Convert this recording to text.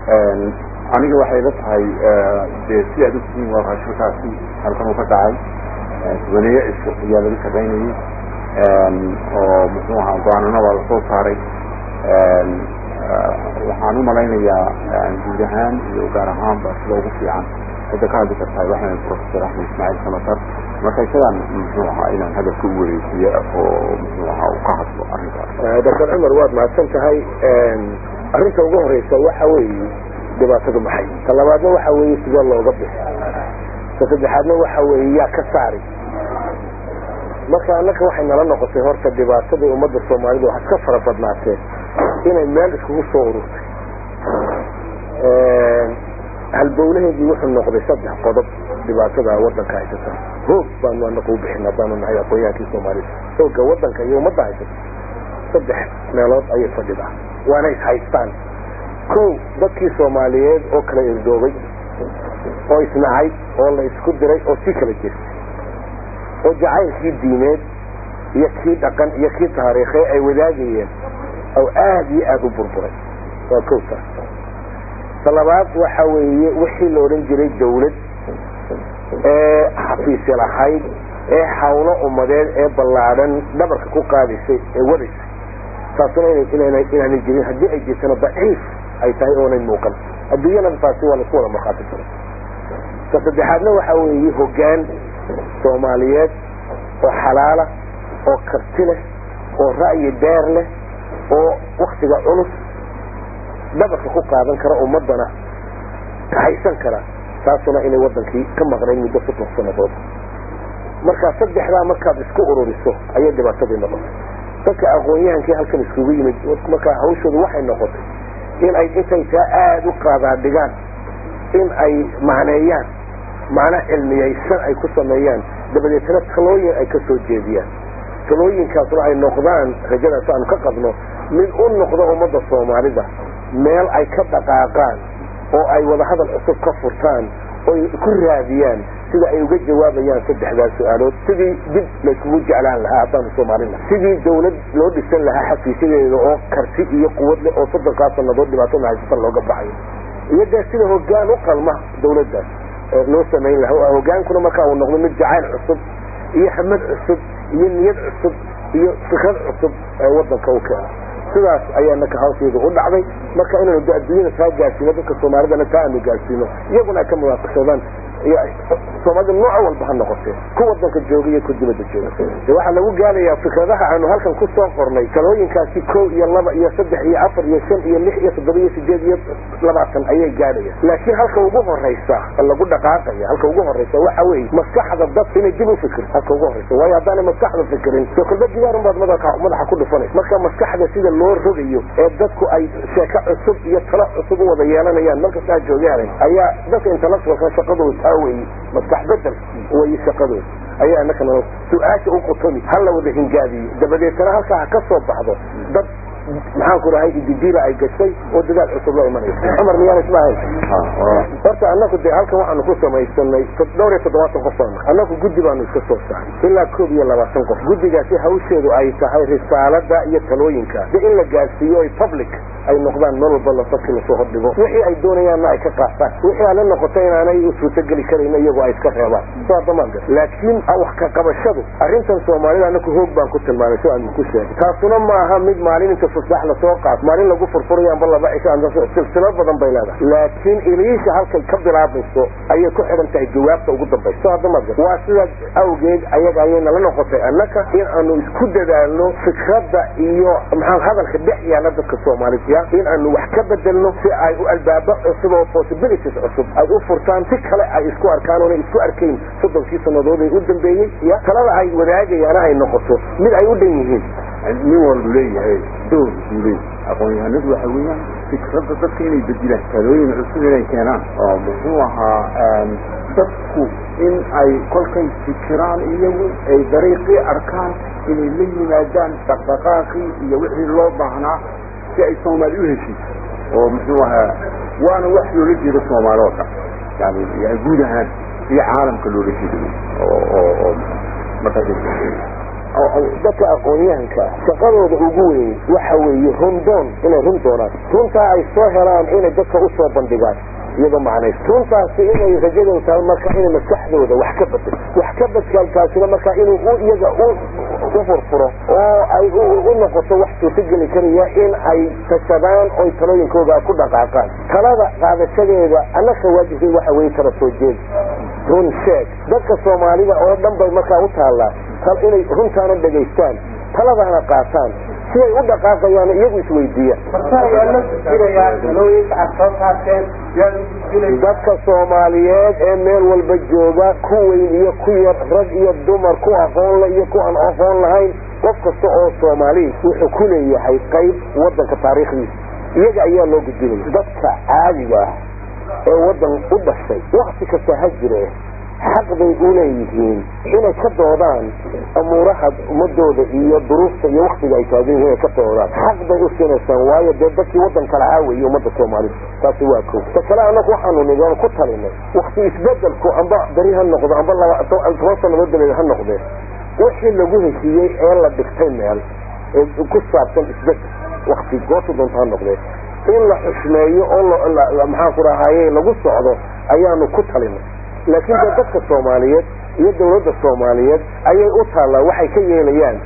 aniga waxay la tahay dee si aad ogtihiin waa raashurkaasi halkan uu ka dhacay subaneeye cisho ayaa laga shaqaynayay oo muxuu ahaa go-aanana waa lasoo saaray waxaan umalaynayaa guud ahaan iyo gaar ahaanba sida ugu fiican cidda ka hadli kartahay waxaan professor axmed ismaaciil samatar marka isagaan muxuu ahaa inaan hadalka u wareejiye oo muxuu ahaa u ka hadlo arrinkaas doctor cumar waad mahadsan tahay arrinta ugu horeysa waxa weeye dhibaatadu maxay ta labaadna waxa weeye sidee looga bixi ta saddexaadna waxa weeye yaa ka saari marka annaka waxay nala noqotay horta dhibaatadii ummadda soomaalida waxaad ka fara badnaatee inay meel iskugu soo ururtay halbowlaheedii wuxuu noqday saddex qodob dhibaatada wadanka haysata hoog baanu anaku u bixin haddaanu nahay aqoonyaankii soomaalida hooga wadanka iyo ummadda haysata saddex meelood ayay fadhidaa waana is haystaan kow dadkii soomaaliyeed oo kala irdoobay oo isnacay oo la isku diray oo sii kala jirtay oo jacaylkii diimeed iyo kii dhaqan iyo kii taariikhe ay wadaagayeen oo aada iyo aada u burburay waa kow taas talabaad waxa weeye wixii la odhan jiray dawlad ee xafiisya lahayd ee hawlo ummadeed ee ballaadhan dhabarka ku qaadaysay ee wadaysay taasuna inaanay jirin haddii ay jirtana daciif ay tahay oonay muuqan adduunyana taasi waa laisku wada markhaati karay ta saddexaadna waxa weeye hoggaan soomaaliyeed oo xalaala oo karti leh oo ra'yi dheer leh oo waktiga culus dhabarka ku qaadan kara ummadana haysan kara taasuna inay wadankii ka maqnayn muddo soddon sanadood markaa saddexdaa markaad isku ururiso ayay dhibaatadii noqotay dadka aqoon-yahankii halkan iskugu yimid markaa hawshoodu waxay noqotay in ay intay taa aada u qaadaadhigaan in ay macneeyaan macno cilmiyaysan ay ku sameeyaan dabadeetna talooyin ay ka soo jeediyaan talooyinkaasna ay noqdaan rajadaas aanu ka qabno mid u noqdo ummadda soomaalida meel ay ka dhaqaaqaan oo ay wadahadal cusub ka furtaan oy ku raadiyaan sida ay uga jawaabayaan saddexdaas su-aalood sidii dib layskugu jeclaan lahaa haddaanu soomaalina sidii dawlad loo dhisan lahaa xafiisyadeeda oo karti iyo quwad leh oo soddonkaa sanadood dhibaatada haysata looga baxayo iyo dee sida hoggaan u qalma dawladdaas loo samayn lahaa hogaankuna markaa uu noqdo mid jacayl cusub iyo hamad cusub iyo niyad cusub iyo fikrad cusub ee wadanka u keena sidaas ayaa naka hawsheedu u dhacday marka inaanu adduunyada taa gaarsiino dadka soomaalidana taa aanu gaarsiino iyaguna ay ka muwaafaqsadaan soomaalida nooc walba ha noqotee ku wadanka jooga iyo ku dibadda jooga de waxaa lagu gaarayaa fikradaha aanu halkan ku soo qornay talooyinkaasi kow iyo laba iyo saddex iyo afar iyo shan iyo lix iyo toddoba iyo sideed iyo labaatan ayay gaadhayaan laakiin halka ugu horeysa lagu dhaqaaqaya halka ugu horeysa waxa weeye maskaxda dad inay dib u fikir halka ugu horeysa waayo haddaanay maskaxda fikirin soo kolba digaarun baad madaxa madaxa ku dhufanaysa marka maskaxda sida loo rogayo ee dadku ay sheeko cusub iyo talo cusub u wada yeelanayaan markastaa joogaan ayaa dadka intellectualka shaqadooda taa weeye maskax bedel way shaqadooda ayaa anakana su-aasha u qutumi ha la wada hingaadiyo dabadeetana halkaa ha ka soo baxdo dad maxaan ku dhahay ididiila ay gashay oo dadaal cusub la imanaysa cumar miyaan ismaahayn horta annaku dee halkan waxaanu ku samaysanay dhowr iyo toddobaatan qof baanu annaku guddi baanu iska soo saaray ilaa koob iyo labaatan qof guddigaasi hawsheedu ay tahay risaalada iyo talooyinka de in la gaarsiiyo ay public ay noqdaan meel walba lasafki lasoo hordhigo wixii ay doonayaanna ay ka qaataan wixii aala noqoto inaanay u suurtogeli karayna iyagoo ay iska reebaan soo adamaan gar laakiin wax ka qabashadu arrintan soomaalida annaku hoog baan ku tilmaanay soo aanu ku sheegay taasuna maaha mid maalin inta fasax lasoo qaat maalin lagu furfurayo amba laba cisho silsilo badan bay leedahay laakiin iliisha halkay ka bilaabayso ayay ku xidhan tahay jawaabta ugu dambaysa soo adamaad gar waa sidaas awgeed ayaga ayay nala noqotay annaka in aanu isku dadaalno fikradda iyo maxaa hadalka dhex yaala dadka soomaalida in aanu wax ka bedelno si ay u albaabo cusub oo possibilities cusub ay u furtaan si kale ay isku arkaan oonay isku arkayn soddonkii sannadood ay u dambeeyey iyo talada ay wadaagayaana ay noqoto mid ay u dhan yihiin nin walbu leeyahay door buu leeyahay aqoon-yahanadu waxa weeyaan fikradda dadka inay bedilaan talooyin cusub inay keenaan oo muxuu ahaa dadku in ay kolkay fikiraan iyagu ay dariiqii arkaan inay la yimaadaan dhaqdhaqaaqii iyo wixii loo baahnaa si ay soomaali u heshiiso oo muxuu ahaa waana wax loola jeedo soomaali oo dhan yani yani guud ahaan iyo caalamka loola jeedo oo oo oo markaas dadka aqoon-yahanka shaqadooda ugu weyn waxa weeye rundoon inay run doonaan runtaa ay soo helaan inay dadka usoo bandhigaan iyadoo macnays runtaasi inay rajadooda tahay marka inay maskaxdooda wax ka bedel wax ka bedkalkaasina marka inuu iyaga u furfuro oo ay u noqoto wax suurtogeli karaya in ay tashadaan oy talooyinkooda ku dhaqaaqaan talada qaadashadeeda annaka waajibkay waxa weye tala soo jeed run sheeg dadka soomaalida oo dhan bay markaa u taallaa inay runtaana dhegaystaan taladaana qaataan siday u dhaqaaqayaan iyagu isweydiiyaan dadka soomaaliyeed ee meel walba jooga ku weyn iyo ku yar rag iyo dumar ku aqoonle iyo ku aan aqoon lahayn qof kasta oo soomaali wuxuu ku leeyahay qayb wadanka taariikhdiisa iyaga ayaa loo gudbinaya dadka caadiga ah ee wadan u dhashay wakti kasta ha jire xaq bay u leeyihiin inay ka doodaan amuuraha ummadooda iyo duruufta iyo waktiga ay taagan yihiin inay ka doodaan xaq bay u siinaysaan waayo dee dadkii waddanka lahaa weeye ummadda soomaalida taasi waa ko ta kale annagu waxaanu nigan ku talinay wakti isbedelku amba beri ha noqdo amba toban sannadood dabeed ha noqdee wixii lagu heshiiyey ee la dhigtay meel ee ku saabsan isbedel wakti goorta doonta ha noqdee in la xushmeeyo oo maxaan ku rahaye lagu socdo ayaanu ku talinay laakiin dee dadka soomaaliyeed iyo dawladda soomaaliyeed ayay u taallaa waxay ka yeelayaan